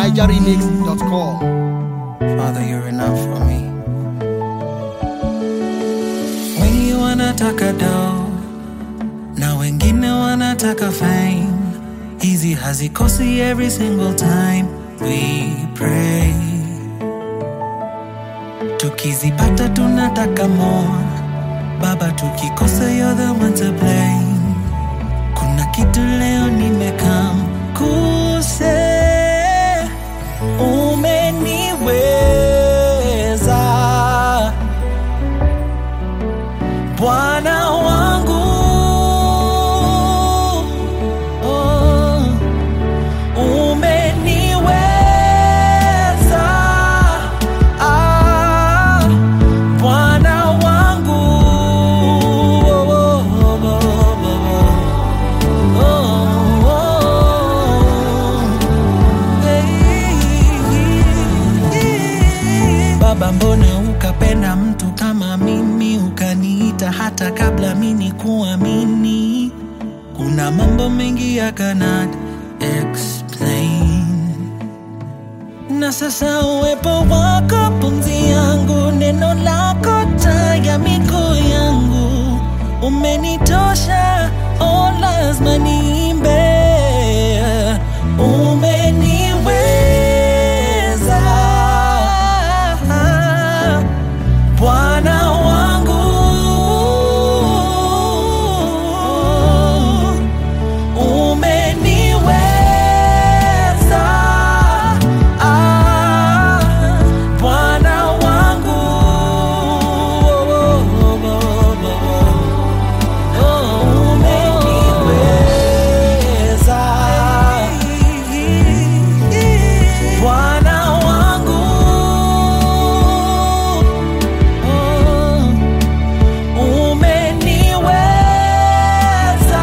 nigeremix.com. Father, you're enough for me. Wengi wanataka dough na wengine wanataka fame. Hizi hazikosi every single time we pray. Tukizipata tunataka more. Baba, tukikosa you're the one to blame. Kuna kitu leo nimekam kuse umeniweza Bwana wangu oh, umeniweza ah, Bwana wangu oh, oh, oh, oh, oh, oh. Baba, mbona ukapenda mtu kama mimi, ukaniita hata kabla mimi kuamini? Kuna mambo mengi I cannot explain na sasa uwepo wako pumzi yangu, neno lako taa ya miguu yangu, umenitosha, oh, lazima niimbe, umeniweza Bwana wangu umeniweza ah, Bwana wangu oh, umeniweza Bwana wangu oh, umeniweza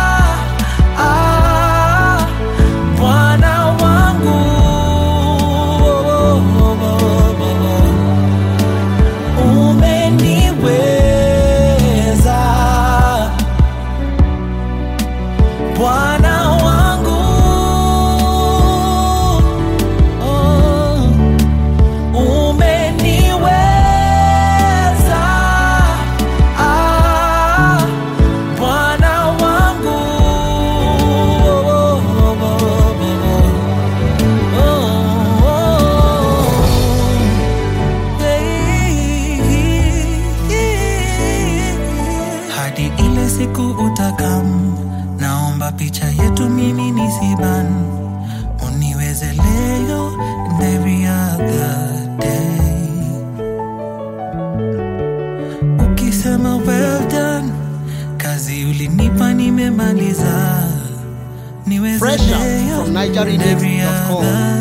ah, Bwana wangu umeniweza Bwana wangu oh, umeniweza ah, Bwana wangu hadi ile siku utakam, naomba picha yetu mimi nisiban, uniweze leo and every other day. Ukisema well done, kazi ulinipa nimemaliza, niweze Fresh out leo from and every nigeremix.com. other